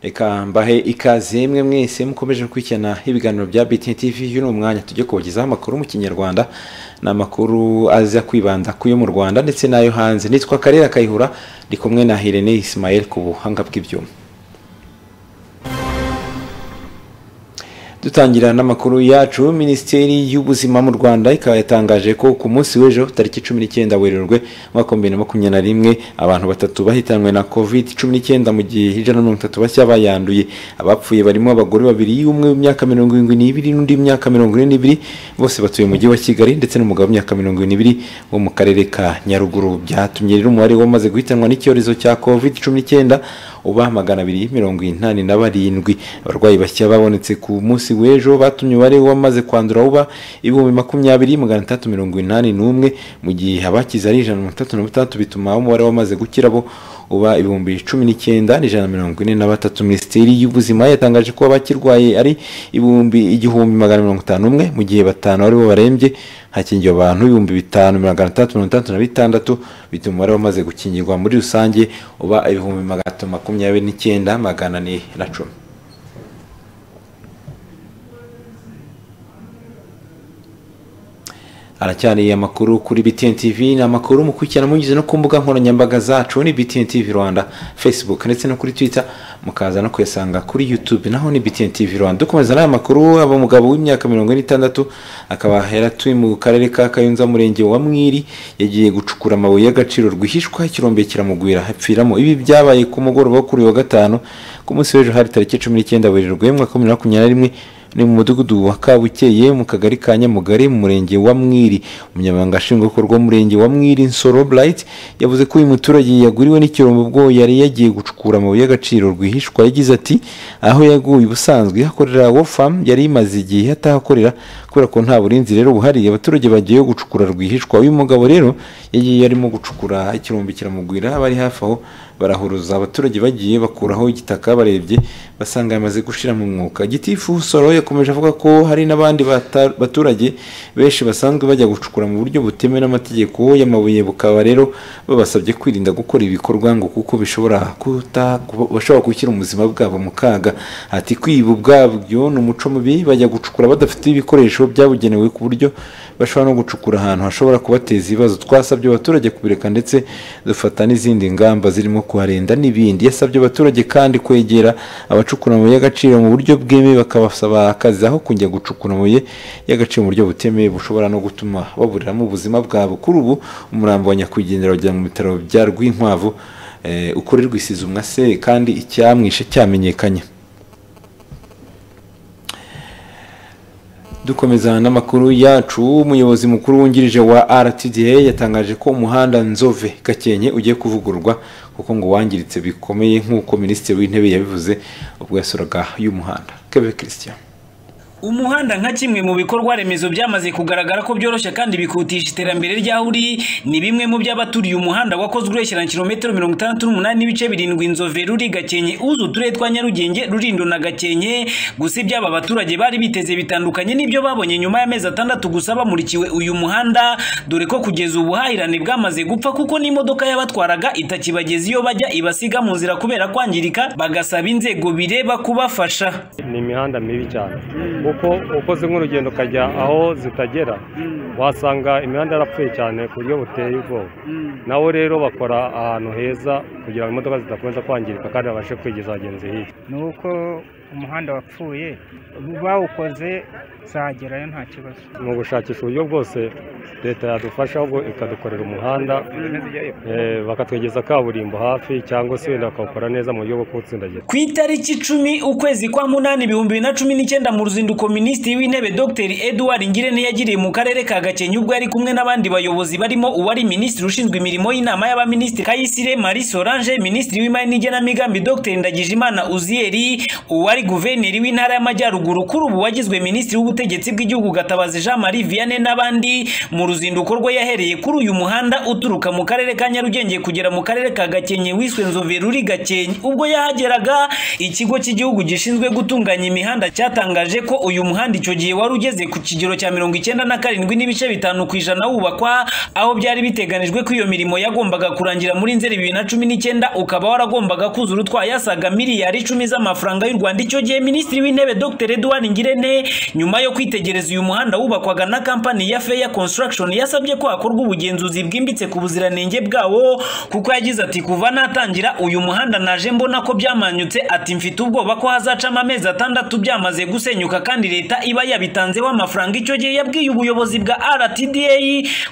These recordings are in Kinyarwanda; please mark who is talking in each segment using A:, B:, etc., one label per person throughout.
A: reka mbahe ikaze mwe mwese mukomeje gukurikirana ibiganiro bya BTN TV uyu ni umwanya tujye kubagezaho amakuru mu kinyarwanda ni amakuru aza kwibanda ku yo mu rwanda ndetse n'ayo hanze nitwa karera kayihura ndi kumwe na Irene Ismael ku buhanga bw'ibyuma dutangira n'amakuru yacu minisiteri y'ubuzima mu rwanda ikaba yatangaje ko ku munsi w'ejo tariki cumi n'icyenda werurwe umwaka wa bibiri na makumyabiri na rimwe abantu batatu bahitanwe na covid cumi n'icyenda mu gihe ijana na mirongo itatu bashya bayanduye abapfuye barimo abagore babiri umwe w'imyaka mirongo irindwi n'ibiri n'undi w'imyaka mirongo ine n'ibiri bose batuye mu mujyi wa kigali ndetse n'umugabo w'imyaka mirongo irindwi n'ibiri wo mu karere ka nyaruguru byatumye rero umubare w'abamaze guhitanwa n'icyorezo cya covid cumi n'icyenda uba magana abiri mirongo inani na barindwi abarwayi bashya babonetse ku munsi w'ejo batumye umubare w'abamaze kwandura uba ibihumbi makumyabiri magana atandatu mirongo inani n'umwe mu gihe abakize ari ijana na mirongo itandatu na batandatu bituma umubare w'abamaze gukira bo uba ibihumbi cumi n'icyenda n'ijana na mirongo ine na batatu minisiteri y'ubuzima yatangaje ko abakirwaye ari ibihumbi igihumbi magana mirongo itanu umwe mu gihe batanu aribo barembye hakingiwe abantu ibihumbi bitanu magana atandatu mirongo itandatu na bitandatu bituma umubare w'abamaze gukingirwa muri rusange uba ibihumbi magana atatu makumyabiri n'icyenda magana ane na cumi aracyariye amakuru kuri BTN TV ni amakuru mukurikirana mugize no ku mbuga nkoranyambaga zacu ni BTN TV Rwanda Facebook ndetse no kuri Twitter mukaza no kuyasanga kuri YouTube naho ni BTN TV Rwanda dukomeza n'aya makuru aba mugabo w'imyaka mirongo itandatu akaba yaratuye mu karere ka Kayonza umurenge wa Mwiri yagiye gucukura amabuye y'agaciro rwihishwa ikirombe kiramugwira hapfiramo ibi byabaye ku mugoroba wo kuri wa gatanu ku munsi w'ejo hari tariki cumi n'icyenda werurwe mwaka wa bibiri na makumyabiri na rimwe ni mu mudugudu wa kabukeye mu kagari ka nyamugari mu murenge wa mwiri umunyamabanga nshingwabikorwa w'umurenge wa mwiri nsoro burayiti yavuze ko uyu muturage yaguriwe n'ikirombo ubwo yari yagiye gucukura amabuye y'agaciro rwihishwa yagize ati aho yaguye ubusanzwe hakorera wofamu yari imaze igihe atahakorera kubera ko nta burinzi rero buhari abaturage bagiye gucukura rwihishwa uyu mugabo rero yagiye arimo gucukura ikirombo kiramugwira abari hafi aho barahuruza abaturage bagiye bakuraho igitaka barebye basanga yamaze gushira mu mwuka gitifu soro yakomeje avuga ko hari n'abandi baturage benshi basanzwe bajya gucukura mu buryo butemewe n'amategeko y'amabuye bukaba rero babasabye kwirinda gukora ibikorwa ngo kuko bishobora bashobora gushyira ubuzima bwabo mu kaga ati kwiba ubwabyo ni umuco mubi bajya gucukura badafite ibikoresho byabugenewe ku buryo bashobora no gucukura ahantu hashobora kubateza ibibazo twasabye abaturage kubireka ndetse dufata n'izindi ngamba zirimo kuharinda n'ibindi yasabye abaturage kandi kwegera abacukura amabuye y'agaciro mu buryo bwemewe bakabasaba akazi aho kujya gucukura amabuye y'agaciro mu buryo butemewe bushobora no gutuma baburiramo ubuzima bwabo kuri ubu umurambo wa nyakwigendera wajya mu bitaro bya rwinkwavu ukorerwa isuzumwa se kandi icyamwishe cyamenyekanye dukomeza n'amakuru yacu umuyobozi mukuru wungirije wa rtda yatangaje ko umuhanda nzove gakenke ugiye kuvugururwa kuko ngo wangiritse bikomeye nk'uko minisitiri w'intebe yabivuze ubwo yasuraga y'umuhanda kebe christian
B: umuhanda nka kimwe mu bikorwa remezo byamaze kugaragara ko byoroshye kandi bikutisha iterambere ry'aho uri ni bimwe mu by'abaturiye umuhanda wakozwe ureshyira na kilometero mirongo itandatu n'umunani n'ibice birindwi inzove ruri gakenke uza uturere twa nyarugenge rurindo na gakenke gusa iby'aba baturage bari biteze bitandukanye n'ibyo babonye nyuma y'amezi atandatu gusa bamurikiwe uyu muhanda dore ko kugeza ubuhahirane bwamaze gupfa kuko n'imodoka y'abatwaraga itakibageza iyo bajya ibasiga mu nzira kubera kwangirika bagasaba inzego bireba kubafasha
C: ni imihanda mibi cyane kuko ukoze nk'urugendo ukajya aho zitagera wasanga imihanda yarapfuye cyane ku buryo buteye ubwoba nawe rero bakora ahantu heza kugira ngo imodoka zidakomeza kwangirika kandi babashe kwegeza abagenzi hirya
D: ni uko umuhanda wapfuye bawukoze zagerayo nta kibazo
C: ni ugushakisha uburyo bwose leta yadufasha ahubwo ikadukorera umuhanda bakatwegeza kaburimbo hafi cyangwa se wenda bakawukora neza mu buryo bwo kuwutsindagira
B: ku itariki icumi ukwezi kwa munani ibihumbi bibiri na cumi n'icyenda mu ruzinduko minisitiri w'intebe dr edouard ngirente yagiriye mu karere ka gakenke ubwo yari kumwe n'abandi bayobozi barimo uwari minisitiri ushinzwe imirimo y'inama y'abaminisitiri kayisire marie solange minisitiri w'imari n'igenamigambi dr ndagijimana uziyeri uwari ari guverineri w'intara y'amajyaruguru kuri ubu wagizwe minisitiri w'ubutegetsi bw'igihugu gatabazi jean marie vianney n'abandi mu ruzinduko rwe yahereye kuri uyu muhanda uturuka mu karere ka nyarugenge kugera mu karere ka gakenke wiswe nzoveruri gakenke ubwo yahageraga ikigo cy'igihugu gishinzwe gutunganya imihanda cyatangaje ko uyu muhanda icyo gihe wari ugeze ku kigero cya mirongo icyenda na karindwi n'ibice bitanu ku ijana wubakwa aho byari biteganijwe ko iyo mirimo yagombaga kurangira muri nzeri bibiri na cumi n'icyenda ukaba waragombaga kuzura utwaye asaga miliyari icumi z'amafaranga y'u rwanda icyo gihe minisitiri w'intebe dr edouard ngirente nyuma yo kwitegereza uyu muhanda wubakwaga na kampani ya feya construction yasabye ko hakorwa ubugenzuzi bwimbitse ku buziranenge bwawo kuko yagize ati kuva natangira uyu muhanda naje mbona ko byamanyutse ati mfite ubwoba ko hazacamo amezi atandatu byamaze gusenyuka kandi leta iba yabitanzeho amafaranga icyo gihe yabwiye ubuyobozi bwa rtda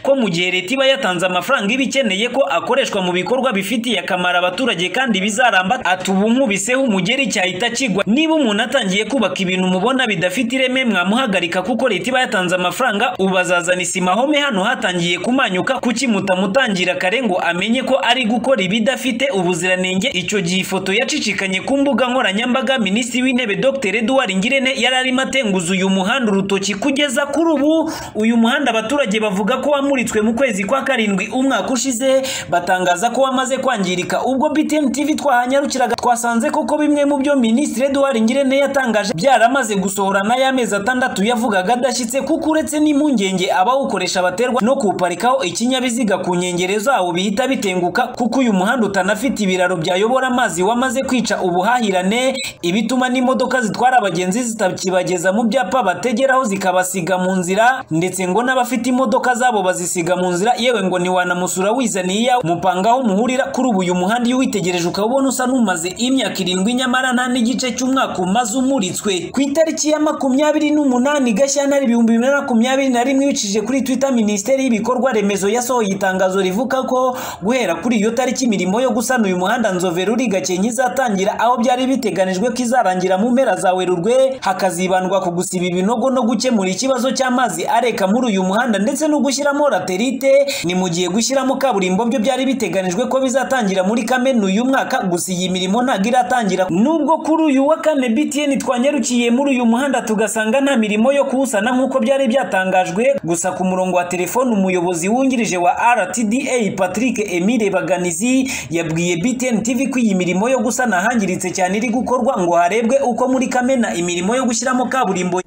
B: ko mu gihe leta iba yatanze amafaranga iba ikeneye ko akoreshwa mu bikorwa bifitiye akamaro abaturage kandi bizaramba ati ubu nkubiseho umugeri cyahita kigwa niba umuntu atangiye kubaka ibintu mubona bidafite ireme mwamuhagarika kuko leta iba yatanze amafaranga ubu azazana isima home hano hatangiye kumanyuka kuki mutamutangira kare ngo amenye ko ari gukora ibidafite ubuziranenge icyo gihe ifoto yacicikanye ku mbuga nkoranyambaga minisitiri w'intebe dr edouard ngirente yari arimo atenguza uyu muhanda urutoki kugeza kuri ubu uyu muhanda abaturage bavuga ko wamuritswe mu kwezi kwa karindwi umwaka ushize batangaza ko wamaze kwangirika ubwo btn tv twahanyarukiraga twasanze koko bimwe mu byo minisitiri edouard ngirente yatangaje byaramaze gusohora n'ay'amezi atandatu yavugaga adashyitse kuko uretse n'impungenge abawukoresha baterwa no kuwuparikaho ikinyabiziga ku nkengero zawo bihita bitenguka kuko uyu muhanda utanafite ibiraro byayobora amazi wamaze kwica ubuhahirane ibituma n'imodoka zitwara abagenzi zitakibageza mu byapa bategeraho zikabasiga mu nzira ndetse ngo n'abafite imodoka zabo bazisiga mu nzira yewe ngo ntiwanamusura wizaniye iyawe mupanga aho muhurira kuri ubu uyu muhanda iyo uwitegereje ukaba ubona usa n'umaze imyaka irindwi nyamara nta n'igice cy'umwaka umaze umuritswe ku itariki ya makumyabiri n'umunani gashyantare ibihumbi bibiri na makumyabiri na rimwe ibicishije kuri twitter minisiteri y'ibikorwa remezo yasohoye itangazo rivuga ko guhera kuri iyo tariki imirimo yo gusana uyu muhanda nzovero uri gakenke izatangira aho byari biteganijwe ko izarangira mu mpera za werurwe hakazibandwa ku gusiba ibinogo no gukemura ikibazo cy'amazi areka muri uyu muhanda ndetse no gushyiramo raterite ni mu gihe gushyiramo kaburimbo byo byari biteganijwe ko bizatangira muri kamena uyu mwaka gusa iyi mirimo ntabwo iratangira nubwo kuri uyu wa kane btn twanyarukiye muri uyu muhanda tugasanga nta mirimo yo kuwusana nk'uko byari byatangajwe gusa ku murongo wa telefone umuyobozi wungirije wa rtda patrick emile baganizi yabwiye btn tv ko iyi mirimo yo gusana ahangiritse cyane iri gukorwa ngo harebwe uko muri kamena imirimo yo gushyiramo kaburimbo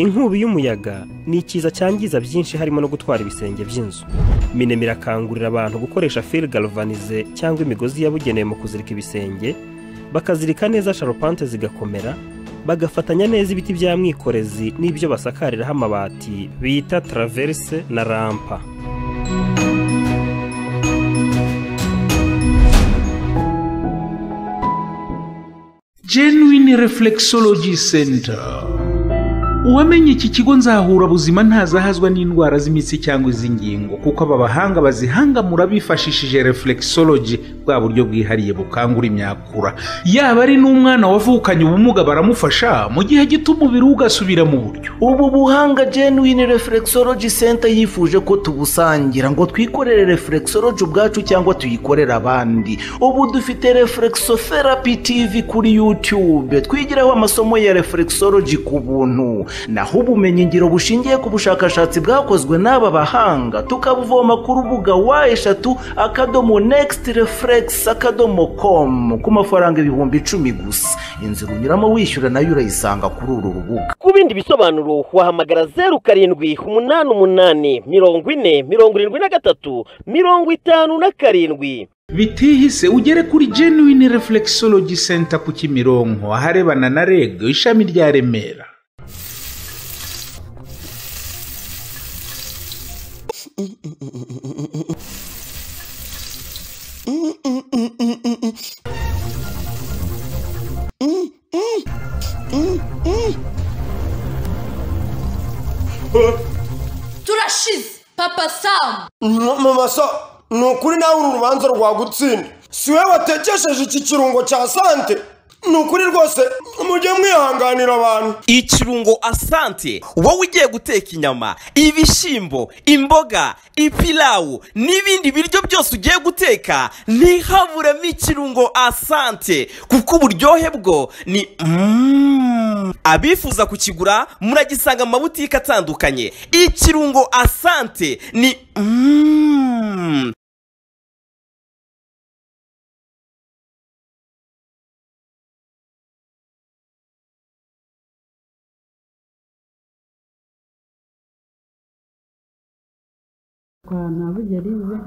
E: inkubi y'umuyaga ni ikiza cyangiza byinshi harimo no gutwara ibisenge by'inzu minema irakangurira abantu gukoresha fil galvanize cyangwa imigozi yabugenewe mu kuzirika ibisenge bakazirika neza sharupante zigakomera bagafatanya neza ibiti bya mwikorezi n'ibyo basakariraho amabati bita taraverse na rampa
F: genuine reflexology center uwamenye iki kigo nzahura buzima ntazahazwa n'indwara z'imitsi cyangwa iz'ingingo kuko aba bahanga bazihangamura bifashishije reflexology bwa buryo bwihariye bukangura imyakura yaba ari n'umwana wavukanye ubumuga baramufasha mu gihe gito umubiri we ugasubira mu buryo
G: ubu buhanga genuine reflexology center yifuje ko tubusangira ngo twikorere reflexology ubwacu cyangwa tuyikorere abandi ubu dufite reflexotherapy tv kuri youtube twigiraho amasomo ya reflexology ku buntu naho ubumenyingiro bushingiye ku bushakashatsi bwakozwe n'aba bahanga tukabuvoma ku rubuga wa eshatu akadomo next reflex akadomo com ku mafaranga ibihumbi icumi gusa inzira unyuramo wishyura nayo urayisanga kuri uru rubuga
H: ku bindi bisobanuro wahamagara zeru karindwi umunani umunani mirongo ine mirongo irindwi na gatatu mirongo itanu na karindwi
F: bitihise ugere kuri genuine reflexology center ku kimironko aharebana na reg ishami rya remera
I: turashize papa samu
J: mama sa ni ukuri nawe uru rubanza rwagutsinda
I: si we watekesheje iki kirungo cya sante ni ukuri rwose mujye mwihanganira abantu
J: ikirungo asante wowe ugiye guteka inyama ibishyimbo imboga ipilawu n'ibindi biryo byose ugiye guteka ntihaburemo ikirungo asante kuko uburyohe bwo ni Mm. abifuza kukigura muragisanga mu mabutike atandukanye ikirungo asante ni Mm.
K: kwa nabugerize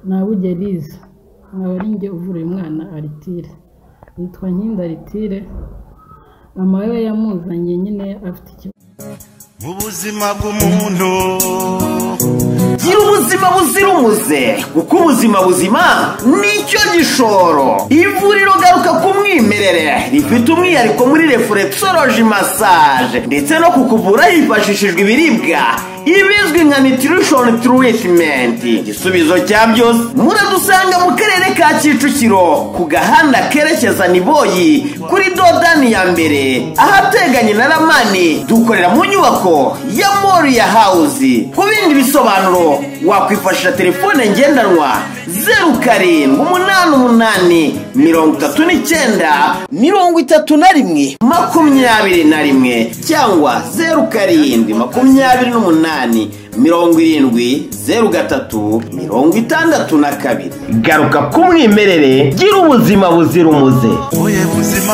K: nabugerize nkaba ari njye uvura uyu mwana aritire yitwa nkinda aritire mama we yamuzanye nyine afite ikibazo
L: mu buzima bw'umuntu
G: gira ubuzima buzira umuze kuko ubuzima buzima nicyo gishoro ivuriro garuka ku mwimerere rifite umwihariko muri refurekisoroji masaje ndetse no kukuvura hifashishijwe ibiribwa ibizwi nka nitirishoni turitimenti igisubizo cya byose muradusanga mu karere ka kicukiro ku gahanda kerekeza niboyi kuri dodani ya mbere ahateganye na ramani dukorera mu nyubako ya moriya hawuzi ku bindi bisobanuro wakwifashisha telefone ngendanwa zeru karindwi umunani umunani mirongo itatu n'icyenda mirongo itatu na rimwe makumyabiri na rimwe cyangwa zeru karindwi makumyabiri n'umunani mirongo irindwi zeru gatatu mirongo itandatu na kabiri garuka ku mwimerere gira ubuzima buzira umuze
L: wowe buzima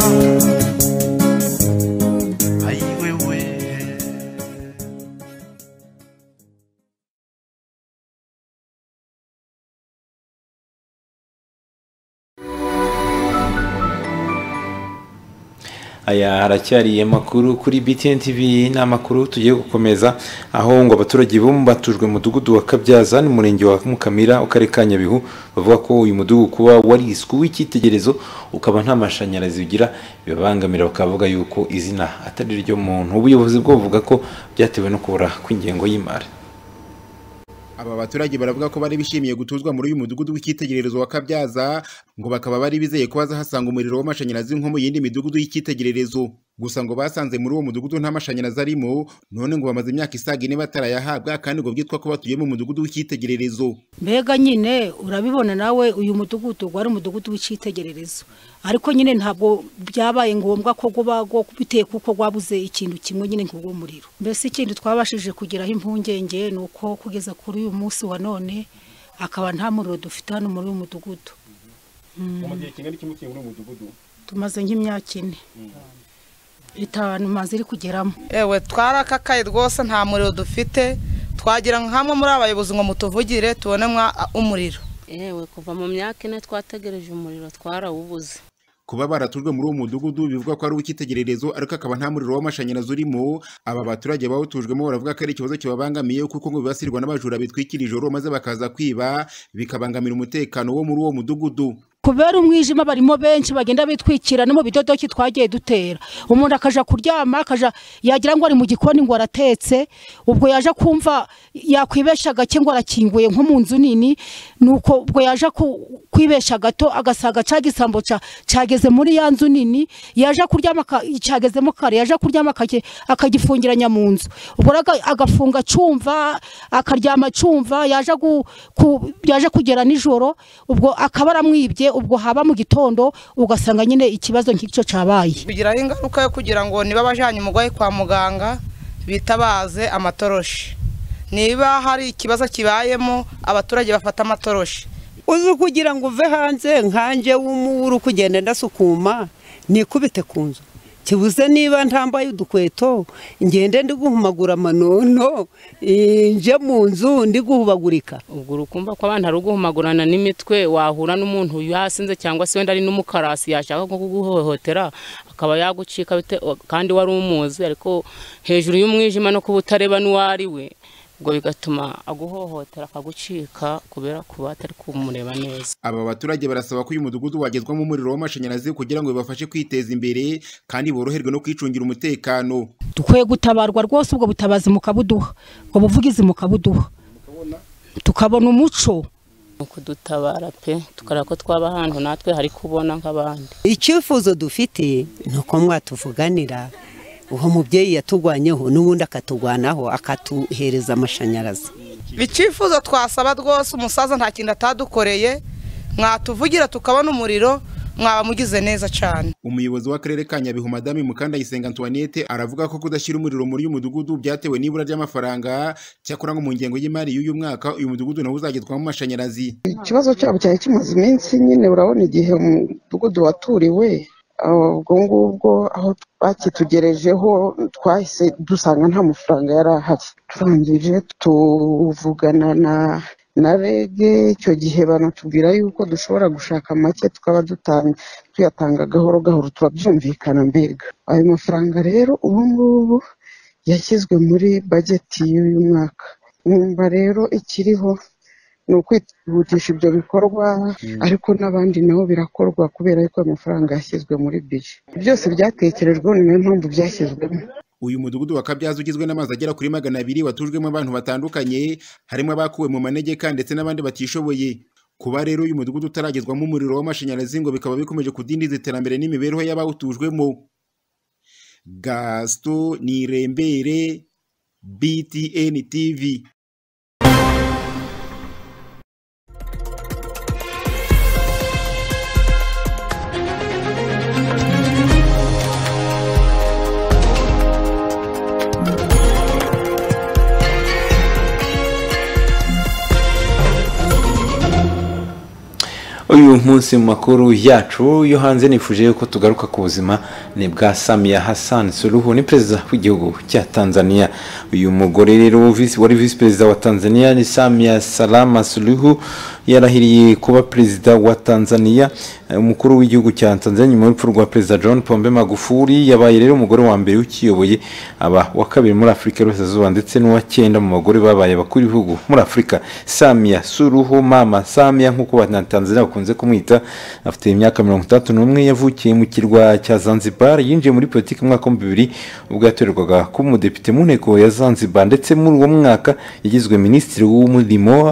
A: aya haracyariye makuru kuri btn tv ni amakuru tugiye gukomeza aho ngo abaturage bo batujwe mu mudugudu wa kabyaza n'umurenge wa mukamira akarere ka nyabihu bavuga ko uyu mudugudu kuba wariswe w'icyitegererezo ukaba nta mashanyarazi ugira bibabangamira bakavuga yuko izina atari ryo muntu ubuyobozi bwo buvuga ko byatewe no kubura kw'ingengo y'imari
M: aba baturage baravuga ko bari bishimiye gutuzwa muri uyu mudugudu w'icyitegererezo wa kabyaza ngo bakaba bari bizeye ko bazahasanga umuriro w'amashanyarazi nko mu yindi midugudu y'icyitegererezo gusa ngo basanze muri uwo mudugudu nta mashanyarazi arimo none ngo bamaze imyaka isaga ine batarayahabwa kandi ngo byitwa ko batuye mu mudugudu w'icyitegererezo
N: mbega nyine urabibona nawe uyu mudugudu wari umudugudu w'icyitegererezo ariko nyine ntabwo byabaye ngombwa ko guba bitewe kuko wabuze ikintu kimwe nyine nk'ubwo muriro mbese ikindi twabashije kugeraho impungenge ni uko kugeza kuri uyu munsi wa none akaba nta muriro dufite hano muri uyu mudugudu
M: mu gihe kingana iki mukiye muri uyu mudugudu
N: tumaze nk'imyaka ine itanu maze iri kugeramo
O: ewe twarakakaye rwose nta muriro dufite twagira nka hamwe muri abayobozi ngo mutuvugire tubone umuriro
P: yewe kuva mu myaka ine twategereje umuriro twarawubuze
M: kuba baratujwe muri uwo mudugudu bivuga ko ari uw'icyitegererezo ariko akaba nta muriro w'amashanyarazi urimo aba baturage bawutujwemo baravuga ko ari ikibazo kibabangamiye kuko ngo bibasirwa n'abajura bitwikira ijoro maze bakaza kwiba bikabangamira umutekano wo muri uwo mudugudu
N: kubera umwijima barimo benshi bagenda bitwikira no mu bidodoki twagiye dutera umuntu akajya kuryama akaja yagira ngo ari mu gikoni ngo aratetse ubwo yaje kumva yakwibesha gake ngo arakinguye nko mu nzu nini nuko ubwo yaje kwibesha gato agasaga cya gisambo cyageze muri ya nzu nini yaje kuryama cyagezemo kare yaje kuryama akagifungiranya mu nzu ubwo agafunga cyumva akaryama cyumva yaje kugera nijoro ubwo akaba aramwibye ubwo haba mu gitondo ugasanga nyine ikibazo nk'icyo cyabaye
O: bigiraho ingaruka yo kugira ngo niba abajyanye umurwayi kwa muganga bitabaze amatoroshi niba hari ikibazo kibayemo abaturage bafata amatoroshi
Q: uzi kugira ngo uve hanze nkanjye w'umuburu kugenda ndasukuma nikubite ku nzu kibuze niba ntambaye udukweto ngende ndi guhumagura amanono nje mu nzu ndi guhubagurika
P: ubwo urukumva ko abantu ari uguhumagurana n'imitwe wahura n'umuntu yasinze cyangwa se wenda ari n'umukarasi yashaka nko kuguhohotera akaba yagucika kandi wari umuzi ariko hejuru y'umwijima no kuba utareba n'uwo ari we ubwo bigatuma aguhohotera akagucika kubera kuba atari kumureba neza
M: aba baturage barasaba ko uyu mudugudu wagezwamo umuriro w'amashanyarazi kugira ngo bibafashe kwiteza imbere kandi boroherwe no kwicungira umutekano
N: dukwiye gutabarwa rwose ubwo butabazi mukabuduha ubwo buvugizi mukabuduha tukabona umuco
R: kudutabara pe tukareba ko twaba ahantu natwe hari kubona nk'abandi
E: icyifuzo dufite ni uko mwatuvuganira uwo mubyeyi yatugwanyeho n'ubundi akaturwanaho akatuhereza amashanyarazi
S: icyifuzo twasaba rwose umusaza nta kintu atadukoreye mwatuvugira tukabona umuriro mwaba mugize neza cyane
G: umuyobozi w'akarere ka nyabihu madame mukandayisenga antoinette aravuga ko kudashyira umuriro muri uyu mudugudu byatewe n'ibura ry'amafaranga cyakora ngo mu ngengo y'imari y'uyu mwaka uyu mudugudu nawo uzagerwaho amashanyarazi
N: ikibazo cyabo cyari kimaze iminsi nyine urabona igihe umudugudu waturiwe ubwo ngubwo aho bakitugerejeho twahise dusanga nta mafaranga yari ahari turangije tuvugana na na rege icyo gihe banatubwira yuko dushobora gushaka make tukaba dutanga tuyatanga gahoro gahoro turabyumvikana mbega ayo mafaranga rero ubu ngubu yashyizwe muri bageti y'uyu mwaka nkumva rero ikiriho ni ukwihutisha ibyo bikorwa ariko n'abandi nabo birakorwa kubera yuko ayo mafaranga yashyizwe muri bije byose byatekerejweho ni nayo mpamvu byashyizwemo
G: uyu mudugudu wa kabyaza ugizwe n'amazu agera kuri magana abiri watujwemo abantu batandukanye harimo abakuwe mu manegeka ndetse n'abandi batishoboye kuba rero uyu mudugudu utaragezwamo umuriro w'amashanyarazi ngo bikaba bikomeje kudindiza iterambere n'imibereho y'abawutujwemo gasito nirembere btn tv
A: uyu munsi mu makuru yacu yo hanze nifuje yuko tugaruka ku buzima ni bwa samiya hassan suruhu ni perezida w'igihugu cya tanzania uyu mugore rero wari visi perezida wa tanzania ni samiya salama suruhu yarahiriye kuba perezida wa tanzania umukuru w'igihugu cya tanzania nyuma y'urupfu rwa perezida john pombe magufuli yabaye rero umugore wa mbere ukiyoboye aba wa kabiri muri afurika y'uburasirazuba ndetse n'uwa cyenda mu bagore babaye abakuru b'ibihugu muri afurika samiya suruhu mama samiya nk'uko Tanzania bakunze bakunze kumwita afite imyaka mirongo itandatu n'umwe yavukiye mu kirwa cya zanzibar yinjiye muri politiki mu mwaka w'ibihumbi bibiri ubwo yatorerwaga kuba umudepite mu nteko ya zanzibar ndetse muri uwo mwaka yagizwe minisitiri w'umurimo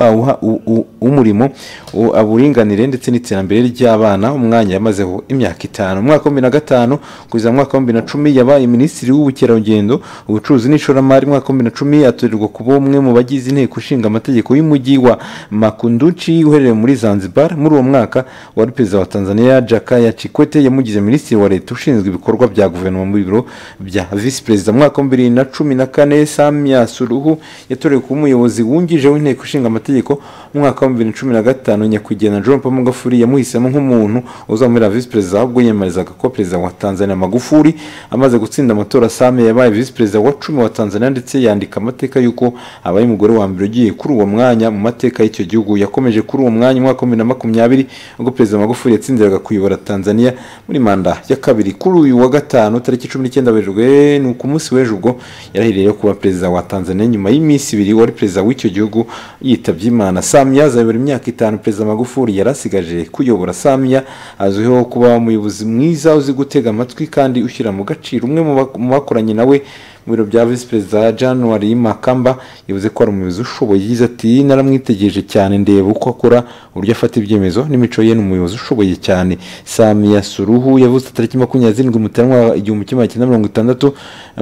A: w'umurimo uburinganire ndetse n'iterambere ry'abana umwanya yamazeho imyaka itanu mu mwaka wa bibiri na gatanu kugeza mu mwaka wa bibiri na cumi yabaye minisitiri w'ubukerarugendo ubucuruzi n'ishoramari mu mwaka wa bibiri na cumi atorerwa kuba umwe mu bagize inteko ishinga amategeko y'umujyi wa makunduchi uherereye muri zanzibar muri uwo mwaka mwaka wari perezida wa tanzania jakaya chikwete yamugize minisitiri wa leta ushinzwe ibikorwa bya guverinoma mu biro bya visi perezida mu mwaka wa bibiri na cumi na kane samia suruhu yatorewe kuba umuyobozi wungirije w'inteko ishinga amategeko mu mwaka wa bibiri na cumi na gatanu nyakwigendera john paul magufuli yamuhisemo nk'umuntu uzamubera visi perezida ahubwo yiyamamarizaga kuba perezida wa tanzania magufuli amaze gutsinda amatora samia yabaye visi perezida wa cumi wa tanzania ndetse yandika amateka y'uko abaye umugore wa mbere ugiye kuri uwo mwanya mu mateka y'icyo gihugu yakomeje kuri uwo mwanya mu mwaka wa bibiri na makumyabiri ubwo perezida magufuli yatsindiraga kuyobora tanzania muri manda ya kabiri kuri uyu wa gatanu tariki cumi n'icyenda werurwe ni ku munsi w'ejo ubwo yarahiriyeho kuba perezida wa tanzania nyuma y'iminsi ibiri wari perezida w'icyo gihugu yitabye imana samia azayobora imyaka itanu perezida magufuli yari asigaje kuyobora samia azwiho kuba umuyobozi mwiza uzi gutega amatwi kandi ushyira mu gaciro umwe mu bakoranye nawe mu biro bya visi perezida januwari makamba yavuze ko ari umuyobozi ushoboye yagize ati naramwitegereje cyane ndeba uko akora uburyo afata ibyemezo n'imico ye ni umuyobozi ushoboye cyane samiya suruhu yavutse tariki makumyabiri zirindwi mutarama igihumbi kimwe magana mirongo itandatu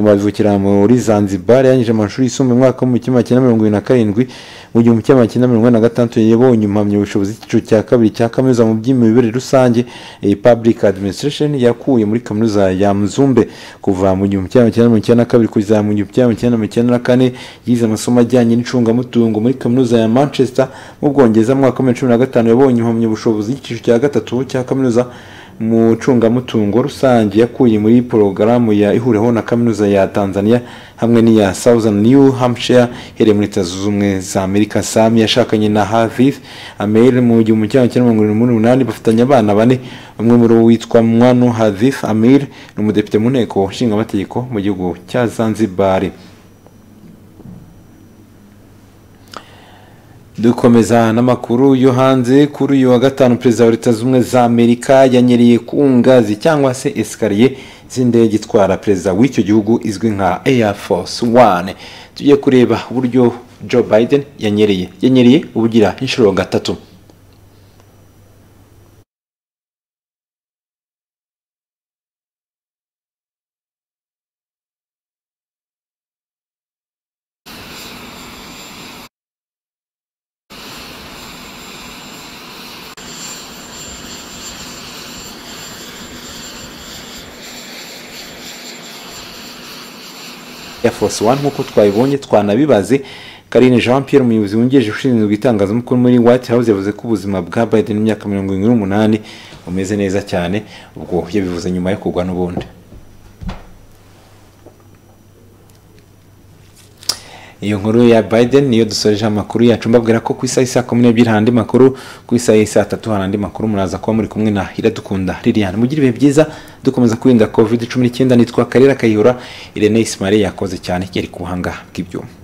A: bavukira muri zanzibar yangije amashuri yisumbuye mu mwaka w'igihumbi kimwe magana mirongo irindwi na karindwi mu gihumbi kimwe magana mirongo ine na gatandatu yabonye impamyabushobozi y'icyiciro cya kabiri cya kaminuza mu by'imiyoborere rusange public administration yakuye muri kaminuza ya mzumbe kuva mu gihumbi kimwe magana mirongo icyenda na kabiri kuzamura igihumbi kimwe magana mirongo icyenda na kane yize amasomo ajyanye n'icungamutungo muri kaminuza ya manchester mu bwongereza mu mwaka wa cumi na gatanu yabonye impamyabushobozi y'icyiciro cya gatatu cya kaminuza mu cungamutungo rusange yakuye muri porogaramu ya ihuriweho na kaminuza ya tanzania hamwe n'iya southern new hampshire iherereye muri leta zunze ubumwe za amerika sami yashakanye na haviv amel mu gihumbi kimwe magana mirongo irindwi n'umunani bafatanya abana bane umwe muri bo witwa mwanu haviv amel ni umudepite mu nteko nshingamategeko mu gihugu cya zanzibari dukomeza n'amakuru yo hanze kuri uyu wa gatanu perezida wa leta zunze ubumwe za amerika yanyereye ku ngazi cyangwa se esikariye z'indege itwara perezida w'icyo gihugu izwi nka air force one tujye kureba uburyo joe biden yanyereye yanyereye ubugira inshuro gatatu ya force one nk'uko twabibonye twanabibaze karine jean pierre umuyobozi wungirije ushinzwe itangazamakuru muri white house yavuze ko ubuzima bwa biden mu myaka mirongo irindwi n'umunani bumeze neza cyane ubwo yabivuze nyuma yo kugwa n'ubundi iyo nkuru ya biden niyo dusoreje amakuru yacu mbabwira ko ku isaha isa kumi n'ebyiri hari andi makuru ku isaha isa tatu hari andi makuru muraza kuba muri kumwe na iradukunda liliane mugire ibihe byiza dukomeza kwirinda covid cumi n'icyenda nitwa karera kayihura irene isimari yakoze cyane yari ku buhanga bw'ibyuma